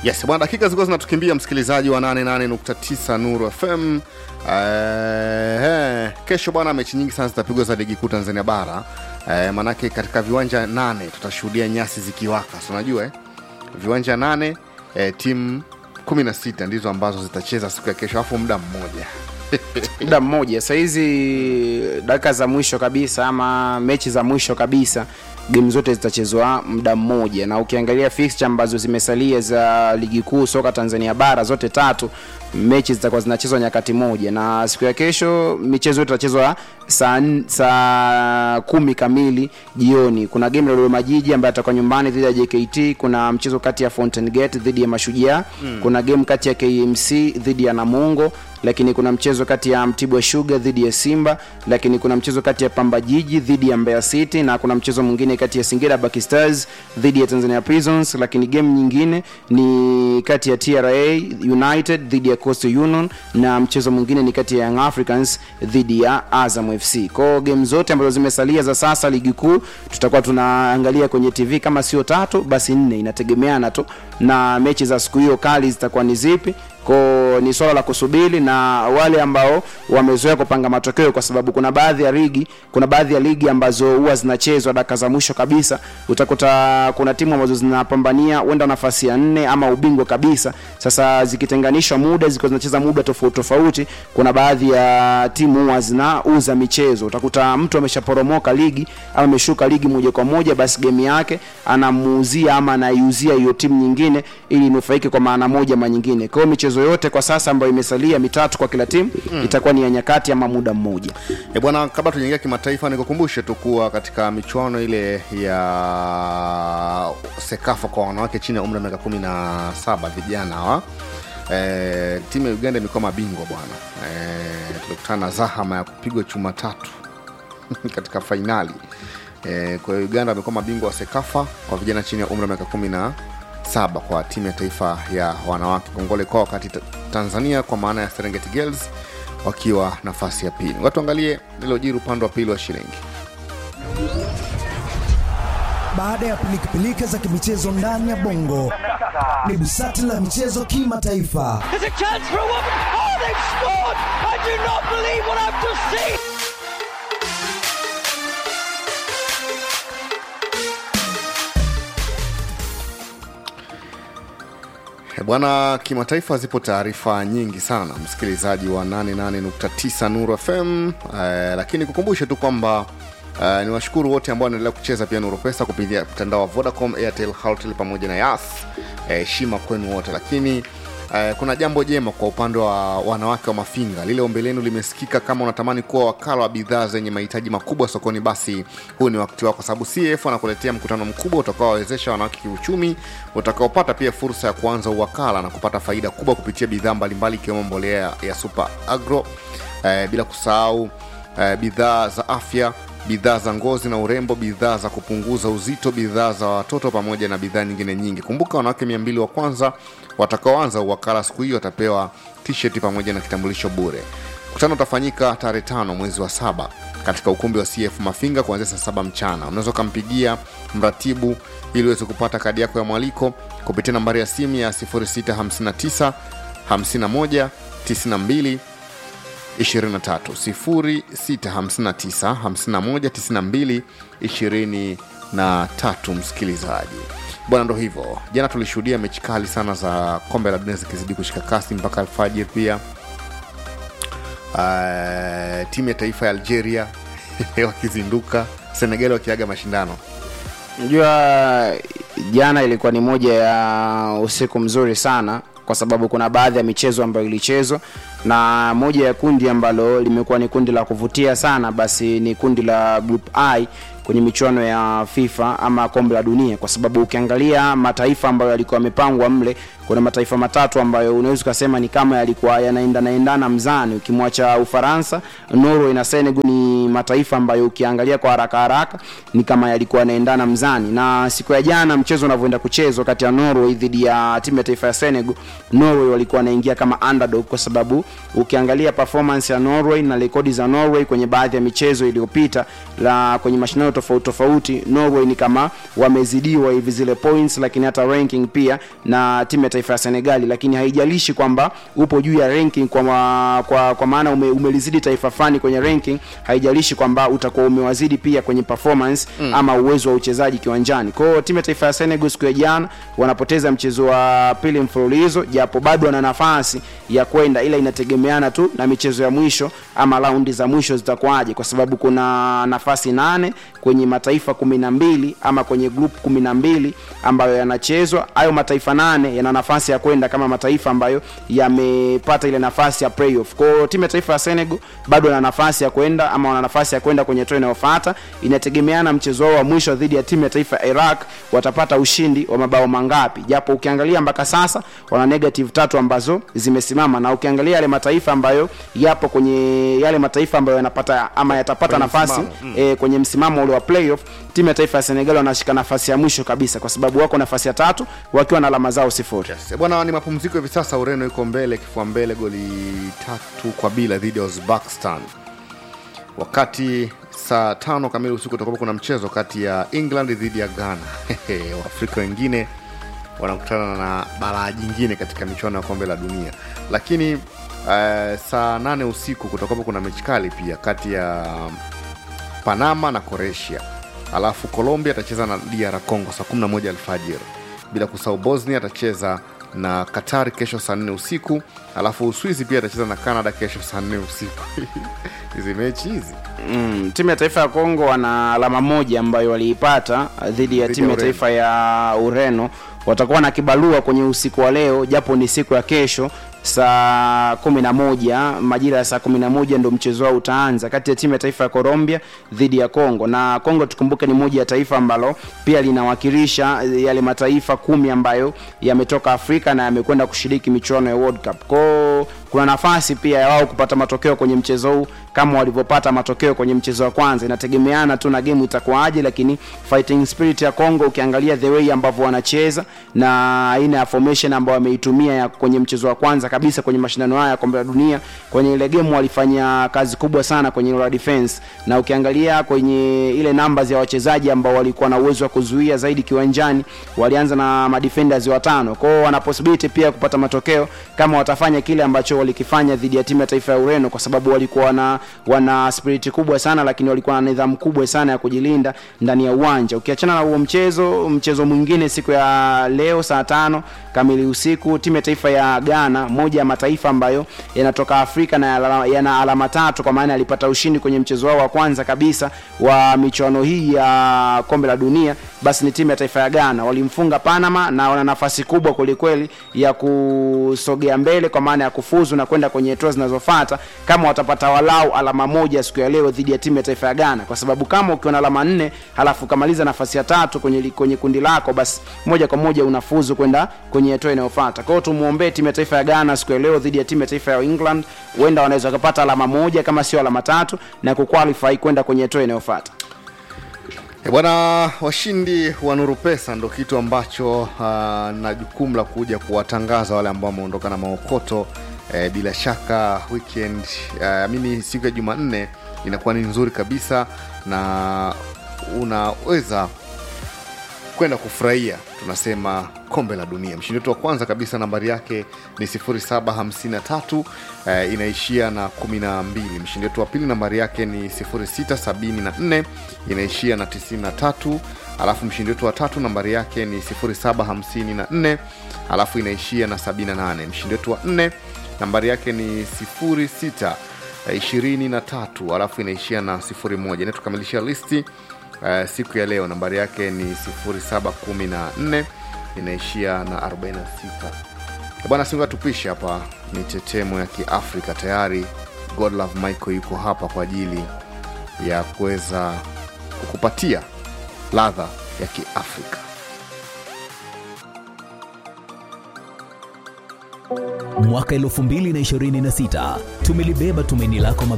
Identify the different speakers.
Speaker 1: Yes, bwana, dakika zilikuwa zinatukimbia msikilizaji wa 88.9 Nuru FM. Eh, kesho bwana, mechi nyingi sana zitapigwa za ligi kuu Tanzania bara. Eh, manake katika viwanja nane tutashuhudia nyasi zikiwaka, si unajua eh? Viwanja nane eh, timu 16 ndizo ambazo zitacheza siku ya kesho, alafu muda mmoja
Speaker 2: muda mmoja sahizi dakika za mwisho kabisa ama mechi za mwisho kabisa game zote zitachezwa muda mmoja na ukiangalia fixture ambazo zimesalia za ligi kuu soka tanzania bara zote tatu mechi zitakuwa zinachezwa nyakati moja na siku ya kesho michezo yote itachezwa saa n- saa kumi kamili jioni kuna game la dodoma jiji ambayo atakuwa nyumbani dhidi ya jkt kuna mchezo kati ya fountain gate dhidi ya mashujaa mm. kuna game kati ya kmc dhidi ya namungo lakini kuna mchezo kati ya mtibwa shuga dhidi ya simba lakini kuna mchezo kati ya pamba jiji dhidi ya mbeya city na kuna mchezo mwingine kati ya singida Black stars dhidi ya tanzania prisons lakini game nyingine ni kati ya tra united dhidi ya coastal union na mchezo mwingine ni kati ya young africans dhidi ya azam fc kwao game zote ambazo zimesalia za sasa ligi kuu tutakuwa tunaangalia kwenye tv kama sio tatu basi nne inategemeana tu na mechi za siku hiyo kali zitakuwa ni zipi ko ni swala la kusubiri na wale ambao wamezoea kupanga matokeo kwa sababu kuna baadhi ya ligi kuna baadhi ya ligi ambazo huwa zinachezwa dakika za mwisho kabisa utakuta kuna timu ambazo zinapambania huenda nafasi ya nne ama ubingwa kabisa sasa zikitenganishwa muda zikiwa zinacheza muda tofauti tofauti kuna baadhi ya timu huwa zinauza michezo utakuta mtu ameshaporomoka ligi ama ameshuka ligi moja kwa moja basi gemu yake anamuuzia ama anaiuzia hiyo timu nyingine ili inufaike kwa maana moja ama nyingine kwa hiyo michezo yote kwa sasa ambayo imesalia mitatu kwa kila timu mm. itakuwa ni ya nyakati ama muda mmoja
Speaker 1: E bwana, kabla tujaingia kimataifa, nikukumbushe tu kuwa katika michuano ile ya Sekafa kwa wanawake chini ya umri wa miaka kumi na saba vijana hawa e, timu ya Uganda imekuwa mabingwa bwana. E, tulikutana na zahama ya kupigwa chuma tatu katika fainali e, kwa hiyo Uganda amekuwa mabingwa wa Sekafa kwa vijana chini ya umri wa miaka kumi na saba kwa timu ya taifa ya wanawake kongole kwao, wakati ta- Tanzania kwa maana ya Serengeti Girls wakiwa nafasi ya pili. Watu angalie lilojiri upande wa pili wa shilingi.
Speaker 3: Baada ya pilikapilika za kimichezo ndani ya bongo, ni busati la michezo kimataifa.
Speaker 4: There's a chance for a woman. Oh, they've scored! I do not believe what I've just seen.
Speaker 1: E Bwana, kimataifa zipo taarifa nyingi sana, msikilizaji wa 88.9 Nuru FM. Eh, lakini kukumbushe tu kwamba eh, ni washukuru wote ambao wanaendelea kucheza pia Nuru Pesa kupitia mtandao wa Vodacom, Airtel, Halotel pamoja na Yas. Heshima kwenu wote, lakini Eh, kuna jambo jema kwa upande wa wanawake wa Mafinga. Lile ombi lenu limesikika. Kama unatamani kuwa wakala wa bidhaa zenye mahitaji makubwa sokoni, basi huu ni wakati wako, kwa sababu CF wanakuletea mkutano mkubwa utakaowawezesha wanawake kiuchumi, utakaopata pia fursa ya kuanza uwakala na kupata faida kubwa kupitia bidhaa mbalimbali ikiwemo mbolea ya Super Agro, eh, bila kusahau eh, bidhaa za afya bidhaa za ngozi na urembo, bidhaa za kupunguza uzito, bidhaa za watoto pamoja na bidhaa nyingine nyingi. Kumbuka, wanawake mia mbili wa kwanza watakaoanza uwakala siku hiyo watapewa t-shirt pamoja na kitambulisho bure. Mkutano utafanyika tarehe tano mwezi wa saba katika ukumbi wa CF Mafinga kuanzia saa saba mchana. Unaweza ukampigia mratibu ili uweze kupata kadi yako ya mwaliko kupitia nambari ya simu ya 0659 51 92 23 0659 51 92 23. Msikilizaji bwana, ndo hivyo. Jana tulishuhudia mechi kali sana za kombe la dunia zikizidi kushika kasi mpaka alfajiri pia. Uh, timu ya taifa ya Algeria wakizinduka, Senegal wakiaga mashindano.
Speaker 2: Unajua jana ilikuwa ni moja ya usiku mzuri sana kwa sababu kuna baadhi ya michezo ambayo ilichezwa na moja ya kundi ambalo limekuwa ni kundi la kuvutia sana basi ni kundi la group I kwenye michuano ya FIFA ama kombe la dunia, kwa sababu ukiangalia mataifa ambayo yalikuwa yamepangwa mle, kuna mataifa matatu ambayo unaweza ukasema ni kama yalikuwa yanaendana endana mzani, ukimwacha Ufaransa, Norway na Senegal ni mataifa ambayo ukiangalia kwa haraka haraka ni kama yalikuwa yanaendana mzani. Na siku ya jana mchezo unavyoenda kuchezwa kati ya Norway dhidi ya timu ya taifa ya Senegal, Norway walikuwa wanaingia kama underdog, kwa sababu ukiangalia performance ya Norway na rekodi za Norway kwenye baadhi ya michezo iliyopita la kwenye mashindano tofauti tofauti norway ni kama wamezidiwa hivi zile points lakini hata ranking pia na timu ya taifa ya senegali lakini haijalishi kwamba upo juu ya ranking kwa, ma, kwa, kwa maana ume, umelizidi taifa fani kwenye ranking haijalishi kwamba utakuwa umewazidi pia kwenye performance mm. ama uwezo wa uchezaji kiwanjani kwao timu ya taifa ya senegal siku ya jana wanapoteza mchezo wa pili mfululizo japo bado wana nafasi ya kwenda ila inategemeana tu na michezo ya mwisho ama raundi za mwisho zitakuwaje kwa sababu kuna nafasi nane kwenye mataifa kumi na mbili ama kwenye group kumi na mbili ambayo yanachezwa hayo mataifa nane yana nafasi ya kwenda kama mataifa ambayo yamepata ile nafasi ya playoff kwao timu ya taifa ya senegal bado wana nafasi ya kwenda ama wana nafasi ya kwenda kwenye hatua inayofuata inategemeana mchezo wao wa mwisho dhidi ya timu ya taifa ya iraq watapata ushindi wa mabao mangapi japo ukiangalia mpaka sasa wana negative tatu ambazo zimesimama na ukiangalia yale mataifa ambayo yapo kwenye yale mataifa ambayo yanapata ama yatapata
Speaker 1: Kwenye
Speaker 2: nafasi
Speaker 1: msimamo,
Speaker 2: mm. e, kwenye msimamo ule wa playoff timu ya taifa ya senegal wanashika nafasi ya mwisho kabisa kwa sababu wako nafasi ya tatu wakiwa na alama zao sifuri
Speaker 1: Yes. Bwana, ni mapumziko hivi sasa. Ureno iko mbele kifua mbele goli tatu kwa bila dhidi ya Uzbekistan, wakati saa tano kamili usiku utakuwa kuna mchezo kati ya England dhidi ya Ghana. Waafrika wengine wanakutana na balaa jingine katika michuano ya kombe la dunia, lakini uh, saa nane usiku kutakuwa kuna mechi kali pia kati ya Panama na Croatia, alafu Colombia atacheza na DR Congo saa 11 alfajiri, bila kusahau Bosnia atacheza na Qatar kesho saa 4 usiku, alafu Uswizi pia atacheza na Canada kesho saa 4 usiku. hizi mechi hizi
Speaker 2: mm, timu ya taifa ya kongo wana alama moja ambayo waliipata uh, dhidi ya
Speaker 1: Dhidi
Speaker 2: timu
Speaker 1: ya
Speaker 2: ya taifa ya ureno watakuwa na kibarua kwenye usiku wa leo japo ni siku ya kesho saa kumi na moja majira ya saa kumi na moja ndo mchezo wao utaanza kati ya timu ya taifa ya colombia dhidi ya congo na congo tukumbuke ni moja ya taifa ambalo pia linawakilisha eh, yale mataifa kumi ambayo yametoka afrika na yamekwenda kushiriki michuano ya world cup kwao kuna nafasi pia ya wao kupata matokeo kwenye mchezo huu kama walivyopata matokeo kwenye mchezo wa kwanza inategemeana tu na game itakuwaje lakini fighting spirit ya congo ukiangalia the way ambavyo wanacheza na aina ya formation ambayo wameitumia ya kwenye mchezo wa kwanza kabisa kwenye mashindano haya ya kombe la dunia kwenye ile game walifanya kazi kubwa sana kwenye ile defense na ukiangalia kwenye ile numbers ya wachezaji ambao walikuwa na uwezo wa kuzuia zaidi kiwanjani walianza na madefenders watano kwao wana possibility pia kupata matokeo kama watafanya kile ambacho walikifanya dhidi ya timu ya taifa ya ureno kwa sababu walikuwa wana, wana spirit kubwa sana lakini walikuwa na nidhamu kubwa sana ya kujilinda ndani ya uwanja ukiachana na huo mchezo mchezo mwingine siku ya leo saa tano kamili usiku timu ya taifa ya ghana moja ya mataifa ambayo yanatoka afrika na yana- yana alama tatu kwa maana yalipata ushindi kwenye mchezo wao wa kwanza kabisa wa michuano hii ya kombe la dunia basi ni timu ya taifa ya ghana walimfunga panama na wana nafasi kubwa kwelikweli ya kusogea mbele kwa maana ya kufuzu na kwenda kwenye hatua zinazofata kama watapata walau alama moja siku ya leo dhidi ya timu ya taifa ya ghana kwa sababu kama ukiwa na alama nne halafu ukamaliza nafasi ya tatu kwenye, li- kwenye kundi lako basi moja kwa moja unafuzu kwenda kwenye hatua inayofata kwao tumwombee timu ya taifa ya ghana siku ya leo dhidi ya timu ya taifa ya england huenda wanaweza wakapata alama moja kama sio alama tatu na kuqualify kwenda kwenye hatua inayofata
Speaker 1: E bwana, washindi wa Nuru Pesa ndo kitu ambacho uh, na jukumu la kuja kuwatangaza wale ambao wameondoka na maokoto eh, bila shaka weekend uh, mimi siku ya Jumanne inakuwa ni nzuri kabisa na unaweza kwenda kufurahia tunasema kombe la dunia mshindi wetu wa kwanza kabisa nambari yake ni 753 eh, inaishia na 12 mshindi wetu wa pili nambari yake ni 674 inaishia na 93 alafu mshindi wetu wa tatu nambari yake ni 754 alafu inaishia na 78 mshindi wetu wa nne nambari yake ni 06 eh, 23 alafu inaishia na 01 inatukamilisha listi uh, siku ya leo nambari yake ni 714 inaishia na 46 bwana singa tupishe hapa mitetemo ya kiafrika tayari godlove michael yuko hapa kwa ajili ya kuweza kukupatia ladha ya kiafrika
Speaker 5: mwaka 2026 tumelibeba tumaini lako